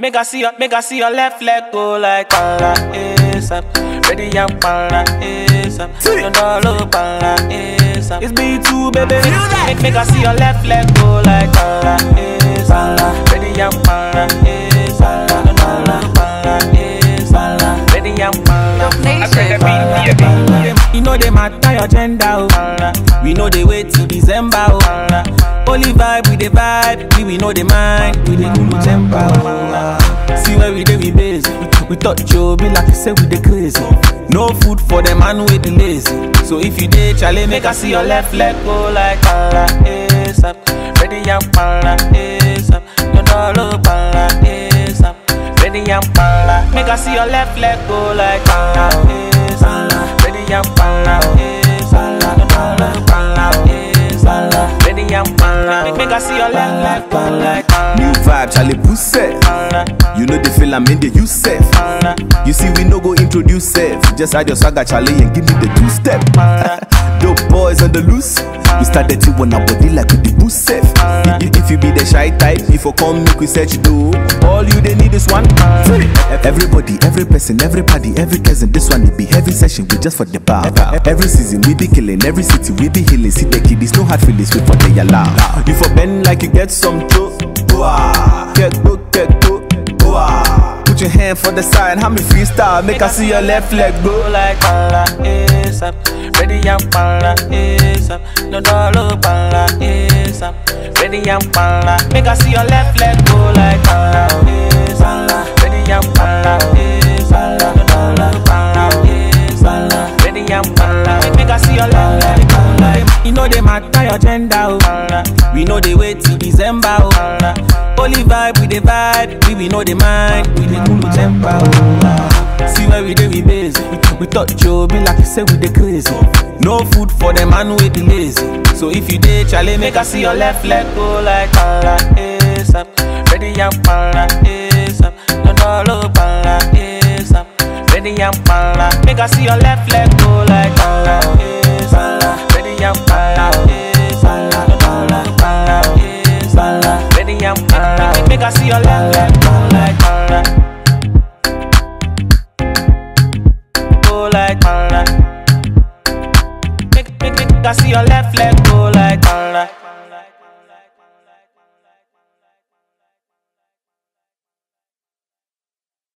Make I see your, make I see your left leg go like para ASAP. Ready and para ASAP. You know look para ASAP. It's B2 baby. Make, make I see your left leg go like para ASAP. Ready and para ASAP. You know look para ASAP. Ready and para. You know they matter your gender, oh. We know they wait till December, oh. Only vibe with the vibe, we we know the mind, we the cool temper, oh. See where we dey we busy. We thought you be like you say we the crazy. No food for the man with the lazy. So if you dey chale, make I see your left leg go like para ASAP. Ready and para ASAP. You know look para ASAP. Ready and para. Make I see your left leg go like para ASAP. Ready and para ASAP. You know look para ASAP. Ready and para. Make, make I see your left leg go like para New vibe, Charlie Puset. You know the feel I'm in the you safe. You see, we no go introduce safe. Just add your swagger, Charlie, and give me the two step. Dope boys on the loose. We started to on our body like with the boost safe. If, if you be the shy type, if you come, make we search do. All you they need is one. Everybody, every person, everybody, every cousin. This one it be heavy session, we just for the bar. Every season we be killing, every city we be healing. See the kiddies, no hard feelings, wait for the alarm. If you bend like you get some throw, get go, get go. Put your hand for the side, how me freestyle, make I see your left leg go go. like para ASAP. Ready and para ASAP. No dollar para ASAP. Ready and para. Make I see your left leg go like para ASAP. Ready and para ASAP. No dollar para ASAP. Ready and para. Make, make I see your left leg go like. You know they matter your gender, oh. We know they wait till December, oh. Only vibe with the vibe, we we know the mind, we the cool temper, oh. See where we dey we busy. We thought you be like you say we dey crazy. No food for the man with the lazy. So if you dey chale, make I see your left leg go like para ASAP. Ready and para ASAP. No dollar para ASAP. Ready and para. Make I see your left leg go like para ASAP. Ready and para ASAP. No dollar para ASAP. Ready and para. Make, make I see your left leg go like para. Go like para. Make, make, make I see your left leg